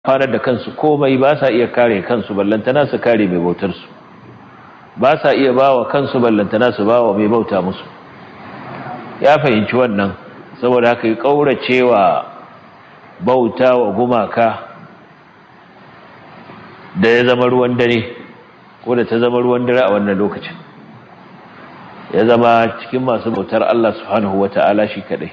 farar da kansu komai ba sa iya kare kansu ballantana su kare mai bautar su ba sa iya bawa kansu ballantana su bawa mai bauta musu ya fahimci wannan saboda haka ya kauracewa bauta wa gumaka da ya zama ruwan dare ko da ta zama ruwan dare a wannan lokacin ya zama cikin masu bautar Allah subhanahu wata'ala shi kadai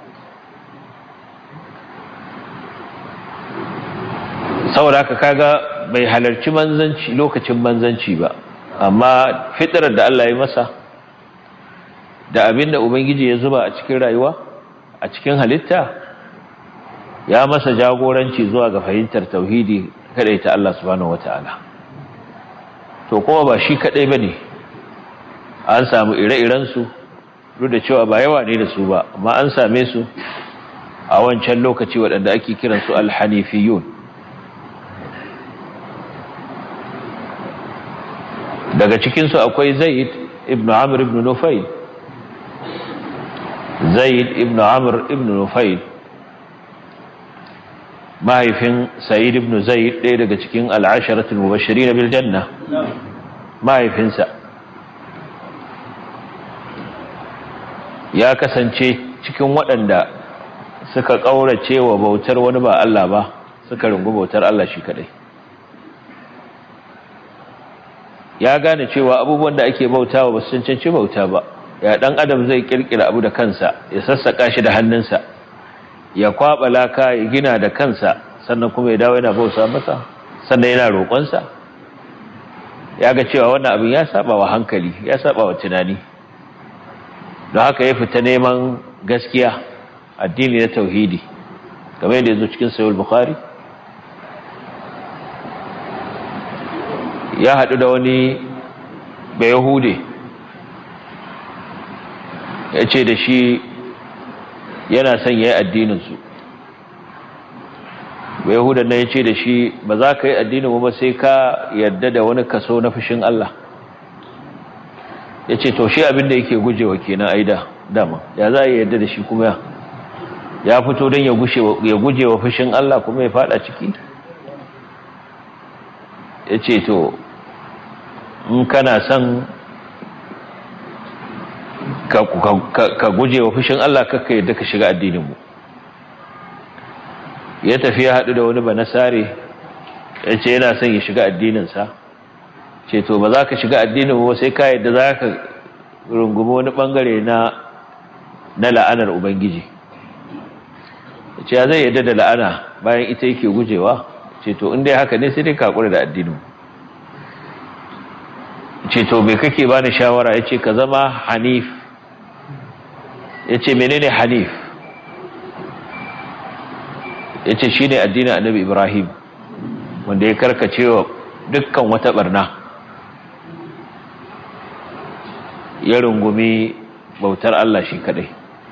saboda haka kaga bai halarci manzanci lokacin manzanci ba amma fitrar da Allah ya masa da abinda ubangiji ya zuba a cikin rayuwa a cikin halitta ya masa jagoranci zuwa ga fahimtar tauhidi kadai ta Allah subhanahu wataala to kuma ba shi kadai bane an samu ire-iren su duk da cewa ba yawa ne da su ba amma an same su a wancan lokaci waɗanda ake kiransu alhanifiyun daga cikinsu akwai zaid ibn amr ibn nufayl zaid ibn amr ibn nufayl mahaifin sa'id ibn zaid ɗaya daga cikin al'asharatul mubashirin bil janna mahaifinsa ya kasance cikin waɗanda suka ƙaurace wa bautar wani ba Allah ba suka rungu bautar Allah shi kadai ya gane cewa abubuwan da ake bautawa ba su cancanci bauta ba ya dan adam zai kirkira abu da kansa ya sassaka shi da hannunsa ya kwaba laka ya gina da kansa sannan kuma ya dawo yana bauta masa sannan yana roƙonsa ya ga cewa wannan abin ya saba wa hankali ya saba wa tunani don haka ya fita neman gaskiya addini na tauhidi kamar yadda ya zo cikin sayul bukhari ya haɗu da wani bayahude ya ce da shi yana son ya yi addininsu bayahudan nan ya ce da shi ba za ka yi addinin ba sai ka yarda da wani kaso na fushin Allah ya ce to shi abinda yake gujewa kenan aida dama ya za a yarda da shi kuma ya fito don ya gujewa fushin Allah kuma ya fada ciki ya ce to in kana son ka guje wa fushin Allah kakka yadda ka shiga addininmu ya tafi ya haɗu da wani banasare ya ce yana son ya shiga addininsa ce to ba za ka shiga addininmu ba sai ka yadda za ka rungumi wani ɓangare na na la'anar ubangiji ya ce ya zai yadda da la'ana bayan ita yake gujewa ce to inda haka ne sai dai kakura da addinin ce to me kake bani shawara yace ka zama hanif yace menene hanif yace shine addinin annabi ibrahim wanda ya karkacewa dukkan wata barna ya rungumi bautar Allah shi kadai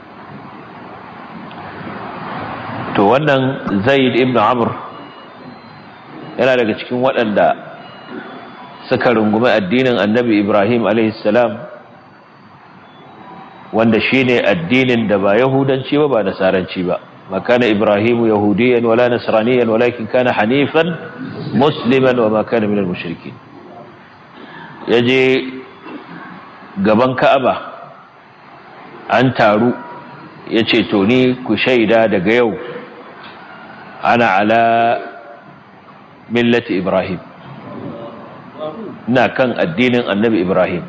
to wannan zaid ibn amr yana daga cikin waɗanda suka rungumi addinin annabi Ibrahim salam wanda shine addinin da ba yahudanci ba ba nasaranci ba makana ibrahimu yahudiyan wala nasraniyan walakin kana hanifan musliman wa makana minal mushrikin yaje gaban ka'aba an taru yace to ni ku shaida daga yau ana ala millati ibrahim na kan addinin annabi Ibrahim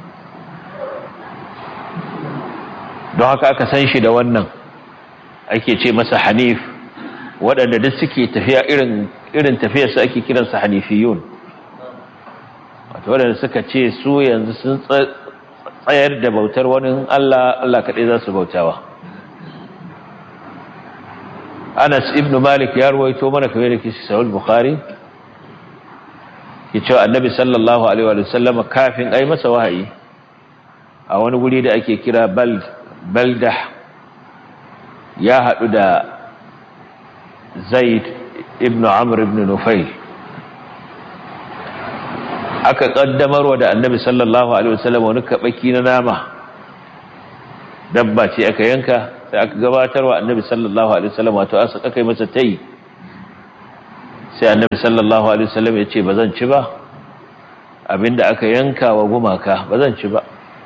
don haka aka san shi da wannan ake ce masa hanif waɗanda duk suke tafiya irin irin tafiyarsa ake kiransa hanifiyun wato waɗanda suka ce su yanzu sun tsayar da bautar wani Allah Allah kaɗai za su bautawa Anas ibn Malik ya ruwaito mana kamar da kishi Sahih Bukhari ya cewa annabi sallallahu alaihi wa sallam kafin ai masa wahayi a wani guri da ake kira baldah ya haɗu da zaid ibn amr ibn nufail aka ƙaddamarwa da annabi sallallahu alaihi wa sallam wani kaɓaki na nama dabba ce aka yanka sai aka gabatarwa annabi sallallahu alaihi wa sallam wato aka yi masa tayi sai annabi sallallahu alaihi wasallam ya ce ba zan ci ba abinda aka yanka wa gumaka ba zan ci ba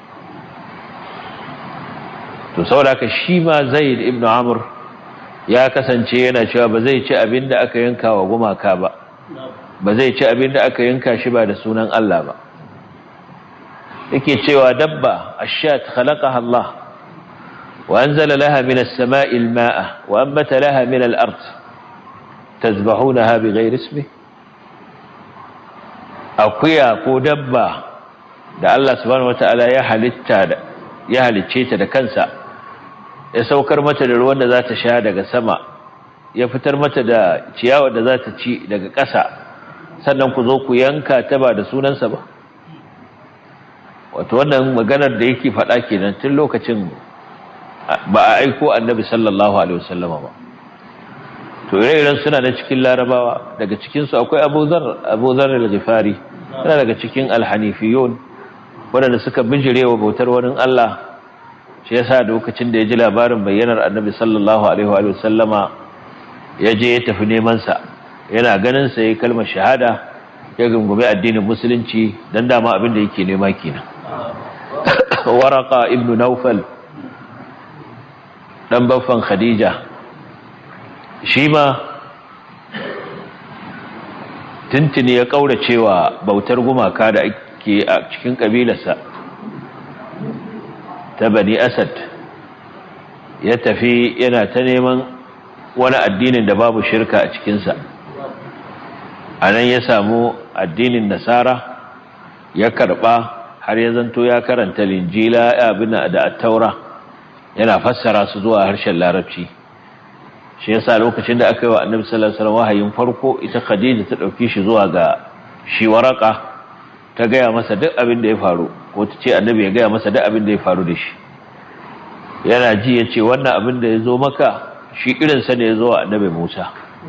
to saboda shi ma zaid ibn amr ya kasance yana cewa ba zai ci abinda aka yanka wa gumaka ba ba zai ci abinda aka yanka shi ba da sunan Allah ba yake cewa dabba ashat khalaqaha Allah wa anzala laha min as-sama'i al-ma'a wa ambata laha min al-ard tazbahunaha bighayri ismi akuya ko dabba da Allah subhanahu wataala ya halitta ya halicce ta da kansa ya saukar mata da ruwan da za ta sha daga sama ya fitar mata da ciyawa da za ta ci daga ƙasa sannan ku zo ku yanka ta ba da sunansa ba wato wannan maganar da yake faɗa kenan tun lokacin ba a aiko annabi sallallahu alaihi wasallama ba to ire-iren suna na cikin larabawa daga cikinsu akwai abu zar abu zar al-ghifari yana daga cikin al-hanifiyun waɗanda suka bijirewa bautar wani Allah shi yasa lokacin da ya ji labarin bayyanar annabi sallallahu alaihi wa sallama ya je ya tafi neman sa yana ganin sa yayin kalmar shahada ya gungume addinin musulunci dan dama abin da yake nema kenan waraka ibn naufal dan baffan khadija shi ma tuntuni ya kaura cewa bautar gumaka da ake a cikin kabilarsa ta bani asad ya tafi yana ta neman wani addinin da babu shirka a cikinsa a nan ya samu addinin nasara ya karba har ya zanto ya karanta linjila abin da attaura yana fassara su zuwa harshen larabci shi yasa lokacin da aka yi wa annabi sallallahu alaihi wasallam wahayin farko ita khadija ta dauki shi zuwa ga shi waraka ta gaya masa duk abin da ya faru ko ta ce annabi ya gaya masa duk abin da ya faru da shi yana ji ya ce wannan abin da ya zo maka shi irinsa ne ya zo wa annabi musa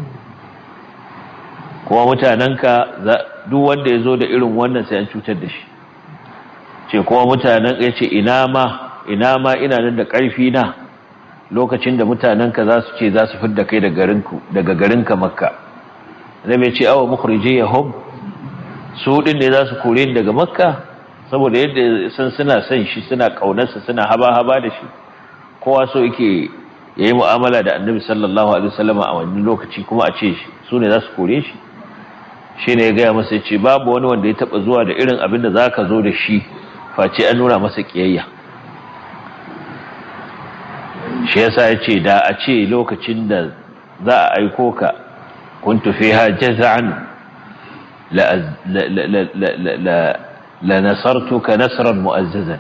kuma mutanenka duk wanda ya zo da irin wannan sai an cutar da shi ce kuma mutanen ya ce ina ma ina ma ina nan da ƙarfi na lokacin da mutanenka za su ce za su fidda kai daga garinka makka da mai ce awa mukhrije ya hom su din ne za su kore ni daga makka saboda yadda san suna son shi suna kaunarsa suna haba-haba da shi kowa so yake ya yi mu'amala da annabi sallallahu alaihi wasallam a wani lokaci kuma a ce su ne za su kore shi shi ne ya gaya masa ce babu wani wanda ya taba zuwa da irin abin da za ka zo da shi face an nuna masa kiyayya shi yasa ya ce da a ce lokacin da za a aiko ka kuntu fiha jaza'an la nasartuka nasran mu'azzazan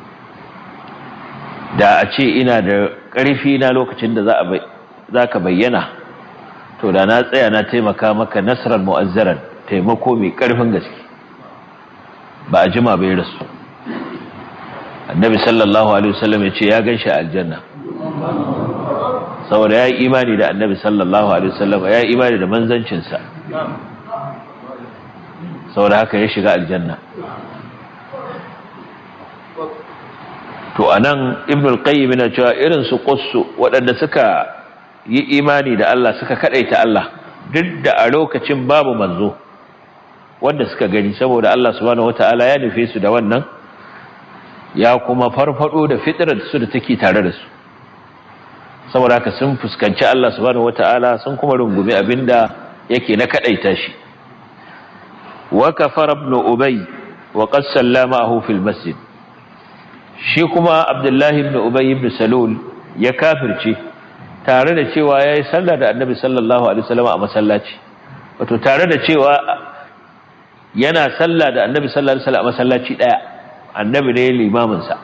da a ce ina da ƙarfi na lokacin da za ka bayyana to da na tsaya na taimaka maka nasran mu'azzaran taimako mai ƙarfin gaske ba a jima bai rasu annabi sallallahu alaihi wasallam ya ce ya gan shi aljanna saboda ya yi imani da annabi sallallahu alaihi wasallam ya yi imani da manzancinsa saboda haka ya shiga aljanna to anan ibn al-qayyim yana cewa irin su qussu waɗanda suka yi imani da Allah suka kadaita Allah duk da a lokacin babu manzo wanda suka gani saboda Allah subhanahu wataala ya nufe su da wannan ya kuma farfado da fitrar su da take tare da su saboda haka sun fuskanci Allah subhanahu wataala sun kuma rungumi abinda yake na kadaita shi wa kafara ibn ubay wa qad sallamahu fil masjid shi kuma abdullahi ibn ubay ibn salul ya kafirce tare da cewa yayi sallah da annabi sallallahu alaihi wasallam a masallaci wato tare da cewa yana sallah da annabi sallallahu alaihi wasallam a masallaci daya annabi ne limamin sa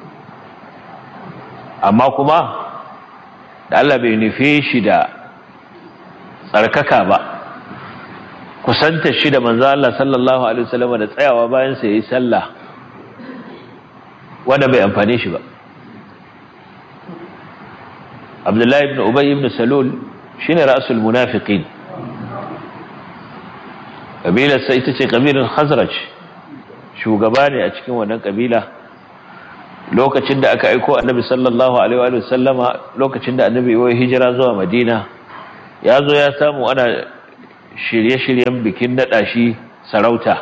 amma kuma da Allah bai nufe shi da tsarkaka ba kusanta shi da manzo Allah sallallahu alaihi wasallam da tsayawa bayan sa yayi sallah wanda bai amfane shi ba Abdullahi ibn Ubay ibn Salul shine ra'sul munafiqin kabila sai ita ce kabilar Khazraj shugaba ne a cikin wannan kabila lokacin da aka aiko Annabi sallallahu alaihi wa sallama lokacin da Annabi ya hijira zuwa Madina ya zo ya samu ana shirye-shiryen bikin naɗa shi sarauta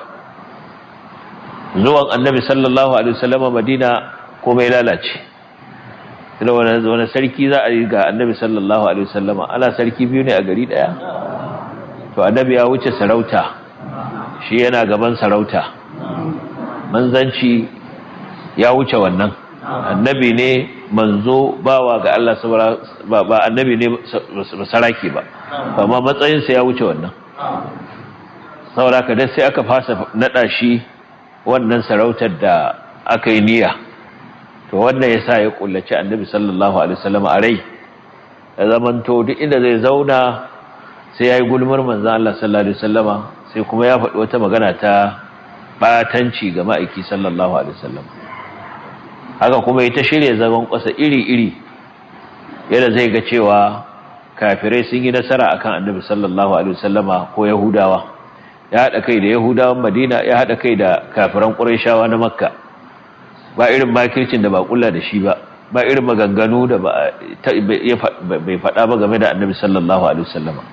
zuwan annabi sallallahu alaihi wasallama madina komai lalace da wani sarki za a yi ga annabi sallallahu alaihi wasallama ana sarki biyu ne a gari daya to annabi ya wuce sarauta shi yana gaban sarauta manzanci ya wuce wannan annabi ne manzo bawa ga Allah ba annabi ne saraki ba amma matsayinsa ya wuce wannan saboda ka dai sai aka fasa nada shi wannan sarautar da aka yi niyya to wannan ya sa ya kullaci annabi sallallahu alaihi wasallam a rai da zamanto duk inda zai zauna sai ya yi gulmar manzan Allah sallallahu alaihi wasallama sai kuma ya faɗi wata magana ta batanci ga ma'aiki sallallahu alaihi wasallam haka kuma ita shirya zagon ƙasa iri-iri yadda zai ga cewa kafirai sun yi nasara akan annabi sallallahu alaihi wasallama ko yahudawa ya haɗa kai da yahudawan madina ya haɗa kai da kafiran ƙurayshawa na makka ba irin makircin da ba kulla da shi ba ba irin maganganu da ba bai faɗa ba game da annabi sallallahu alaihi wasallama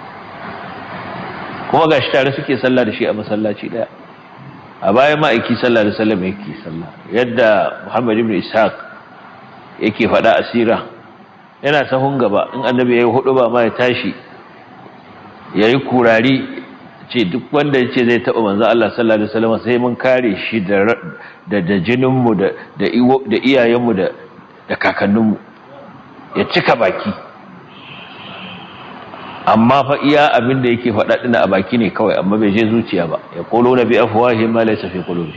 kuma gashi tare suke sallah da shi a masallaci daya a bayan ma'aiki sallah da sallam yake sallah yadda muhammad ibn ishaq yake faɗa asira yana sahun gaba in annabi ya yi hudu ba ma ya tashi ya yi kurari ce duk wanda ya ce zai taɓa manzan Allah sallallahu Alaihi wasallam sai mun kare shi da jininmu da iyayenmu da kakanninmu ya cika baki amma fa iya abin da yake faɗa ɗina a baki ne kawai amma bai je zuciya ba ya kolo na bi afuwahi ma laisa fi qulubi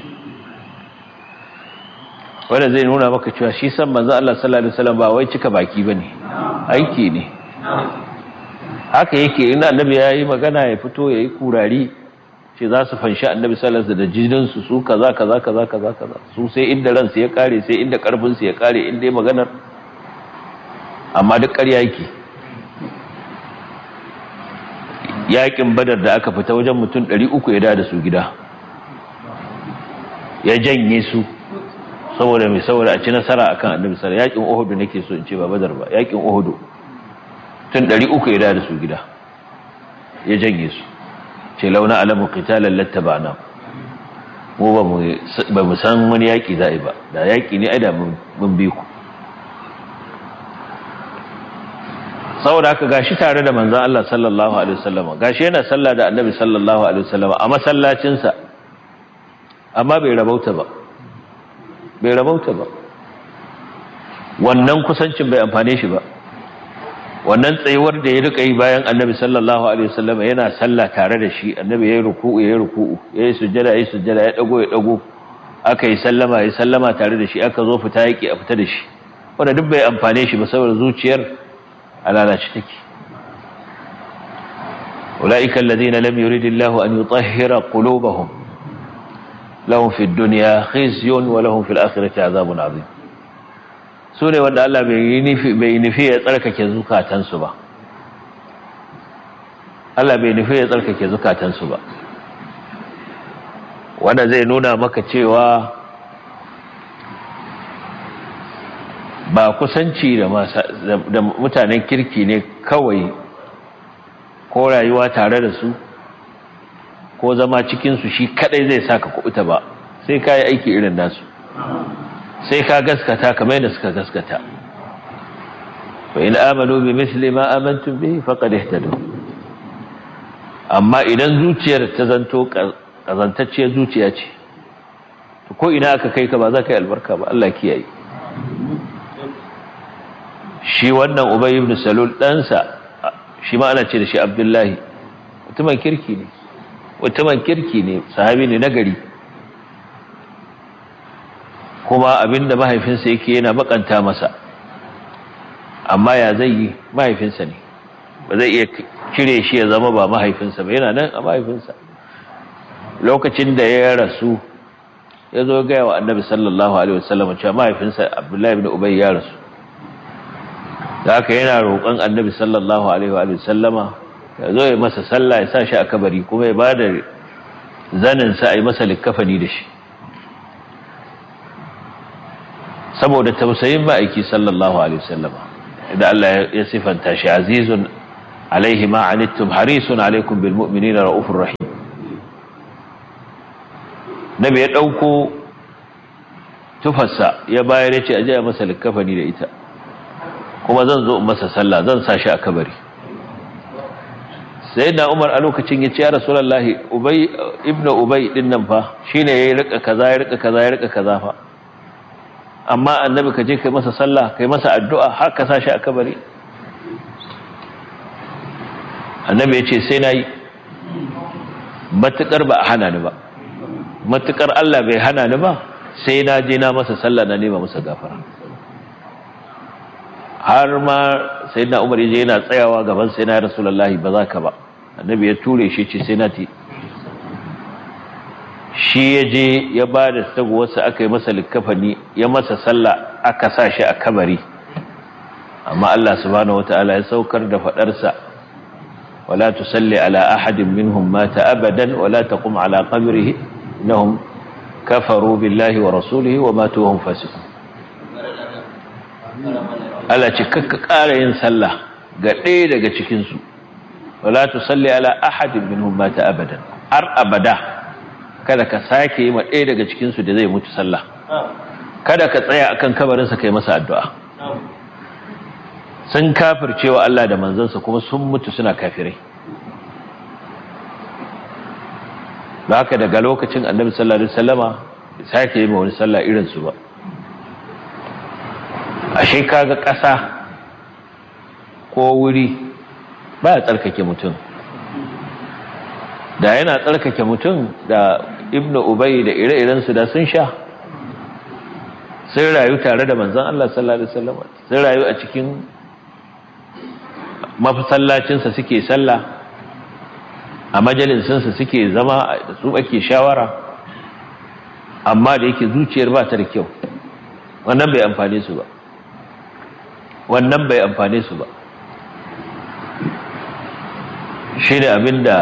wanda zai nuna maka cewa shi san manzo Allah sallallahu alaihi wasallam ba wai cika baki bane aiki ne haka yake in annabi yayi magana ya fito yayi kurari ce za su fanshi annabi sallallahu alaihi wasallam da jinin su su kaza kaza kaza kaza kaza su sai inda ransu ya kare sai inda karfin su ya kare inda maganar amma duk ƙarya yake yakin badar da aka fita wajen mutum 300 ya da su gida ya janye su saboda mai saboda a ci nasara akan annabi sallallahu yakin uhud nake so in ce ba badar ba yakin uhud tun 300 ya da su gida ya janye su ce launa alamu qitalan lattabana mu ba mu ba mu san wani yaki za'i ba da yaki ne ai da mun bi ku saboda haka gashi tare da manzon Allah sallallahu alaihi wasallam gashi yana sallah da annabi sallallahu alaihi wasallam a masallacin sa amma bai rabauta ba bai rabauta ba wannan kusancin bai amfane shi ba wannan tsayuwar da ya rika yi bayan annabi sallallahu alaihi wasallam yana sallah tare da shi annabi yayi ruku'u yayi ruku'u yayi sujjada yayi sujjada ya dago ya dago aka yi sallama yayi sallama tare da shi aka zo fita yake a fita da shi wanda duk bai amfane shi ba saboda zuciyar alalaci take ulaika alladhina lam yuridillahu an yutahhira qulubahum lahum fid dunya khizyun wa lahum fil akhirati adhabun adhim su ne wanda Allah bai nufi ya tsarkake zukatansu ba Allah bai nufi ya tsarkake zukatansu ba wanda zai nuna maka cewa ba kusanci da mutanen kirki ne kawai ko rayuwa tare da su ko zama cikinsu shi kadai zai saka kubuta ba sai ka yi aiki irin nasu sai ka gaskata kamar yadda suka gaskata fa in amanu bi misli ma amantum bihi faqad ihtadu amma idan zuciyar ta zanto kazantacciyar zuciya ce to ko ina aka kai ka ba za ka yi albarka ba Allah kiyaye shi wannan ubay ibn salul ɗansa shi ma ana ce da shi abdullahi mutumin kirki ne mutumin kirki ne sahabi ne nagari kuma abinda mahaifinsa yake yana bakanta masa amma ya zai yi mahaifinsa ne ba zai iya cire shi ya zama ba mahaifinsa ba yana nan a mahaifinsa lokacin da ya rasu ya zo gaya wa annabi sallallahu alaihi wasallam cewa mahaifinsa abdullahi ibn ubay ya rasu da haka yana roƙon annabi sallallahu alaihi wa sallama ya zo ya masa sallah ya sa shi a kabari kuma ya ba da zaninsa a yi masa likkafani da shi saboda tausayin ma'aiki sallallahu alaihi wasallam da Allah ya sifanta shi azizun alaihi ma anittum harisun alaikum bil mu'minina raufur rahim nabi ya dauko tufarsa ya bayar ya ce aje ya masa likafani da ita kuma zan zo in masa sallah zan sa shi a kabari sai na umar a lokacin ya ce ya rasulallahi ubay ibnu ubay din nan fa shine yayi rika kaza ya rika kaza ya rika kaza fa amma annabi ka je kai masa sallah kai masa addu'a har ka sa shi a kabari annabi ya ce sai nayi matukar ba a hana ni ba matukar Allah bai hana ni ba sai na je na masa sallah na nema masa gafara har ma sai na umar yaje yana tsayawa gaban sai na rasulullahi ba za ka ba annabi ya ture shi ce sai na ti shi ya je ya ba da tagowarsa aka yi masa likafani ya masa sallah aka sa shi a kabari amma Allah subhanahu wataala ya saukar da fadarsa wala tusalli ala ahadin minhum mata abadan wala taqum ala qabrihi innahum kafaru billahi wa rasulihi wa matu wa hum fasiqun Allah ce kakka ƙara yin sallah ga ɗaya daga cikin su wala tusalli ala ahadin minhum mata abadan har abada kada ka sake yi ma ɗaya daga cikin su da zai mutu sallah kada ka tsaya akan kabarin sa kai masa addu'a sun kafircewa Allah da manzansa kuma sun mutu suna kafirai ba haka daga lokacin annabi sallallahu alaihi wasallama sake yi ma wani sallah irin su ba ashe kaga ƙasa ko wuri ba ya tsarkake mutum da yana tsarkake mutum da ibnu ubay da ire-iren su da sun sha sun rayu tare da manzon Allah sallallahu alaihi wasallama sun rayu a cikin mafasallacinsa suke sallah a majalisinsa suke zama da su ake shawara amma da yake zuciyar ba ta da kyau wannan bai amfane su ba wannan bai amfane su ba shi ne abinda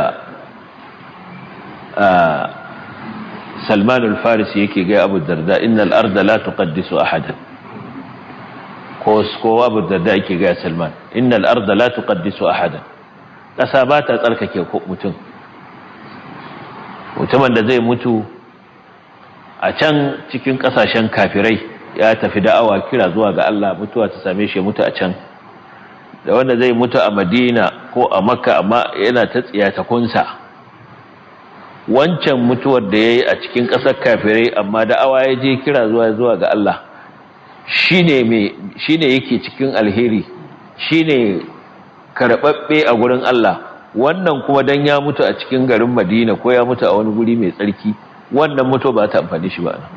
salman al-farisi yake gai abu darda innal arda la tuqaddisu ahadan ko ko abu darda yake gai salman innal arda la tuqaddisu ahadan ƙasa ba ta tsarkake mutum mutumin da zai mutu a can cikin ƙasashen kafirai ya tafi da'awa kira zuwa ga Allah mutuwa ta same shi mutu a can da wanda zai mutu a madina ko a makka amma yana ta tsiyatakunsa wancan mutuwar da ya yi a cikin ƙasar kafirai amma da'awa ya je kira zuwa zuwa ga Allah shi ne yake cikin alheri shi ne karɓaɓɓe a gurin Allah wannan kuma dan ya mutu a cikin garin Madina ko ya mutu a wani guri mai tsarki wannan mutu ba ta amfani shi ba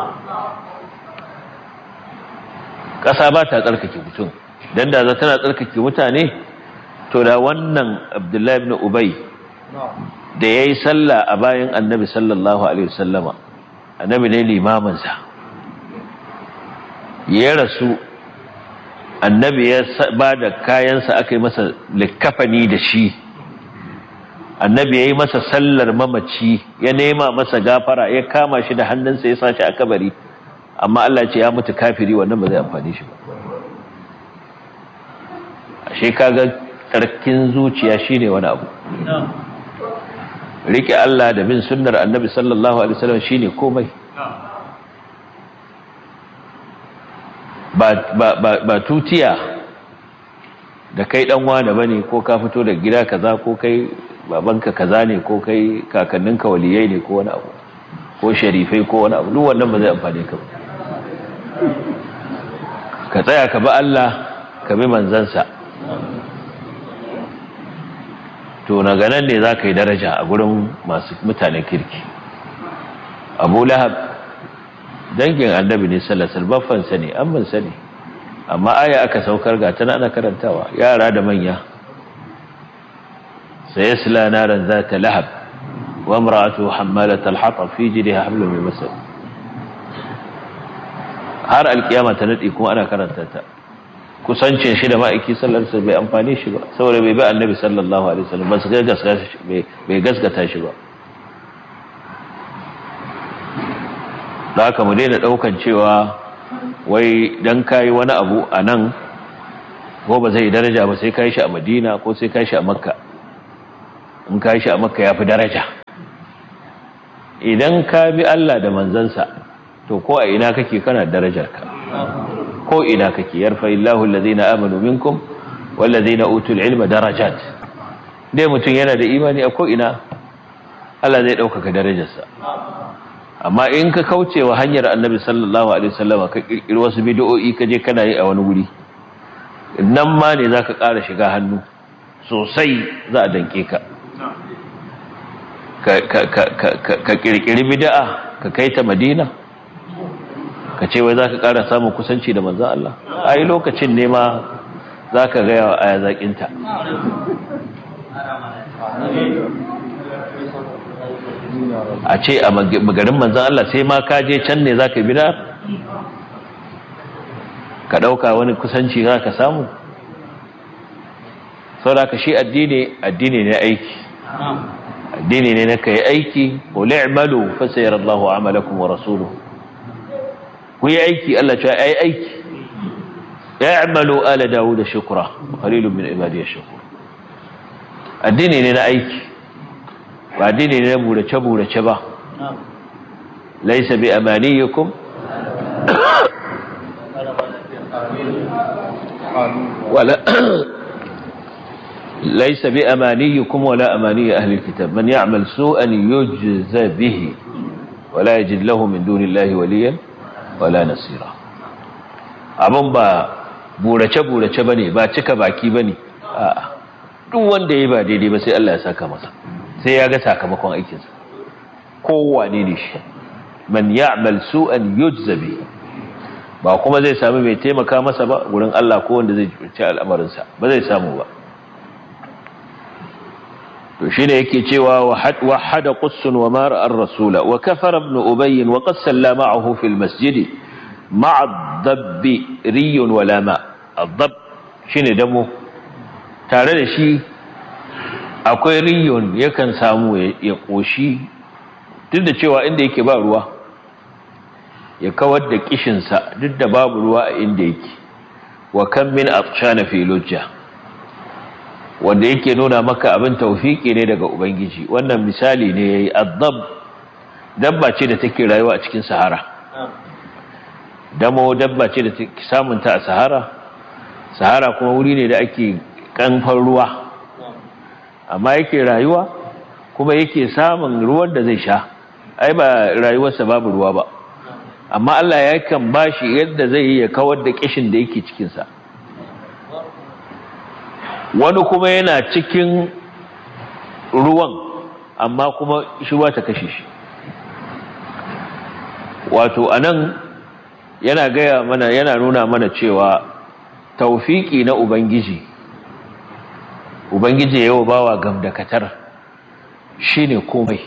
ƙasa ba ta tsarkake mutum dan da za tana tsarkake mutane to da wannan Abdullahi ibn Ubay da yayi sallah a bayan Annabi sallallahu alaihi wasallama Annabi ne limamin sa ya rasu annabi ya ba da kayansa aka yi masa likafani da shi annabi ya yi masa sallar mamaci ya nema masa gafara ya kama shi da hannunsa ya sashi a kabari amma Allah ce ya mutu kafiri wannan ba zai amfani shi ba ashe kaga tsarkin zuciya shine wani abu rike Allah da bin sunnar annabi sallallahu alaihi wasallam shine komai ba tutiya da kai dan wane bane ko ka fito da gida kaza ko kai babanka kaza ne ko kai kakanninka waliyai ne ko wani abu ko sharifai ko wani abu duk wannan ba zai amfane ka ba ka tsaya ka bi Allah ka bi manzansa to na ganan ne za ka yi daraja a gurin masu mutanen kirki abu lahab dangin annabi ne sallasal baffansa ne ammansa ne amma aya aka saukar ga tana ana karantawa yara da manya sayasla naran zata lahab wa imra'atu hammalat al-hatab fi jidha hablum min masad har alkiyama ta nadi kuma ana karanta ta kusancin shi da ma'aiki sallallahu alaihi bai amfane shi ba saboda bai bi annabi sallallahu alaihi wasallam ba su gaskata shi bai gaskata shi ba da haka mu daina daukan cewa wai dan kai wani abu a nan ko ba zai daraja ba sai kai shi a Madina ko sai kai shi a Makka in kai shi a Makka yafi daraja idan ka bi Allah da manzansa to ko a ina kake kana darajarka ko ina kake yarfa illahu allazina amanu minkum wallazina utul ilma darajat dai mutum yana da imani a ko ina Allah zai ɗaukaka darajarsa amma in ka kauce wa hanyar annabi sallallahu alaihi wasallam ka kirkiri wasu bid'o'i ka je kana yi a wani wuri nan ma ne zaka ƙara shiga hannu sosai za a danke ka ka kirkiri bid'a ka kai ta madina ka ce wai zaka ƙara samun kusanci da manzon Allah ai lokacin ne ma zaka ga yawa aya zakinta a ce a magarin manzan Allah sai ma ka je can ne za ka bida ka ɗauka wani kusanci za ka samu sau da ka shi addini addini ne aiki addini ne na ka yi aiki ko li'malu fasayar Allahu amalakum wa rasuluhu ku yi aiki Allah ce ai aiki ya'malu ala dawud shukra qalilun min ibadiy shakur addini ne na aiki ba dini ne burace-burace ba laisa bi amaniyikum wala laisa bi amaniyikum wala amaniy ahli alkitab man ya'mal su'an yujza bihi wala yajid lahu min dunillahi waliyan wala nasira abun ba burace-burace bane ba cika baki bane a'a duk wanda yayi ba daidai ba sai Allah ya saka masa sai ya ga sakamakon aikinsa kowane ne shi man ya'mal su'an yujza bi ba kuma zai sami mai taimaka masa ba gurin Allah ko wanda zai ci al'amarinsa ba zai samu ba to shine yake cewa wahada qussun wa mara ar-rasula wa kafara ibn ubay wa qad sallama ma'ahu fil masjid ma'a dabbi riyun wa lama ad-dab shine damo tare da shi akwai riyon yakan samu ya ƙoshi duk da cewa inda yake ba ruwa ya kawar da kishinsa duk da babu ruwa a inda yake wa kan min atshana fi lujja wanda yake nuna maka abin taufiki ne daga ubangiji wannan misali ne yayi addab dabba ce da take rayuwa a cikin sahara damo dabba ce da take samunta a sahara sahara kuma wuri ne da ake kanfan ruwa amma yake rayuwa kuma yake samun ruwan da zai sha ai ba rayuwarsa babu ruwa ba amma Allah ya kan bashi yadda zai yi ya kawar da kishin da yake cikinsa wani kuma yana cikin ruwan amma kuma shi ta kashe shi wato anan yana gaya mana yana nuna mana cewa taufiki na ubangiji ubangiji yawa bawa gamdakatar shine komai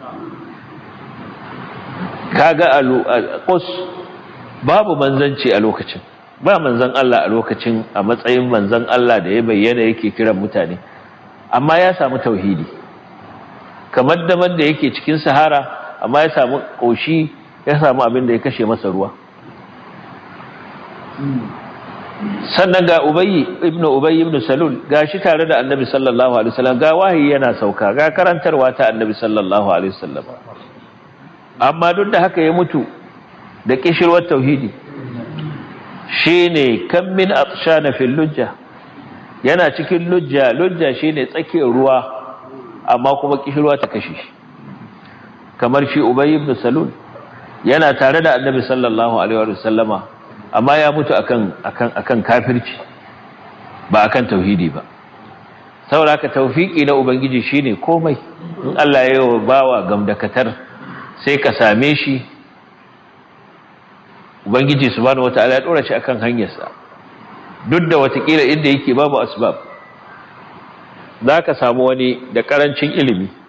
kaga alqus babu manzanci a lokacin ba manzan Allah a lokacin a matsayin manzan Allah da ya bayyana yake kiran mutane amma ya samu tauhidi kamar da da yake cikin sahara amma ya samu koshi ya samu abin da ya kashe masa ruwa sannan ga ubayyi ibnu ubayyi ibnu salul gashi tare da annabi sallallahu alaihi wasallam ga wahayi yana sauka ga karantarwa ta annabi sallallahu alaihi wasallam amma duk da haka ya mutu da kishirwar tauhidi shine kam min atshana fil lujja yana cikin lujja lujja shine tsakiyar ruwa amma kuma kishirwa ta kashe shi kamar shi ubayy ibn salul yana tare da annabi sallallahu alaihi wasallama amma ya mutu akan akan akan kafirci ba akan tauhidi ba saboda ka tawfiki na ubangiji shine komai in Allah ya yi bawa gamdakatar sai ka same shi ubangiji subhanahu wataala ya dora shi akan hanyarsa duk da watakila inda yake babu asbab zaka samu wani da karancin ilimi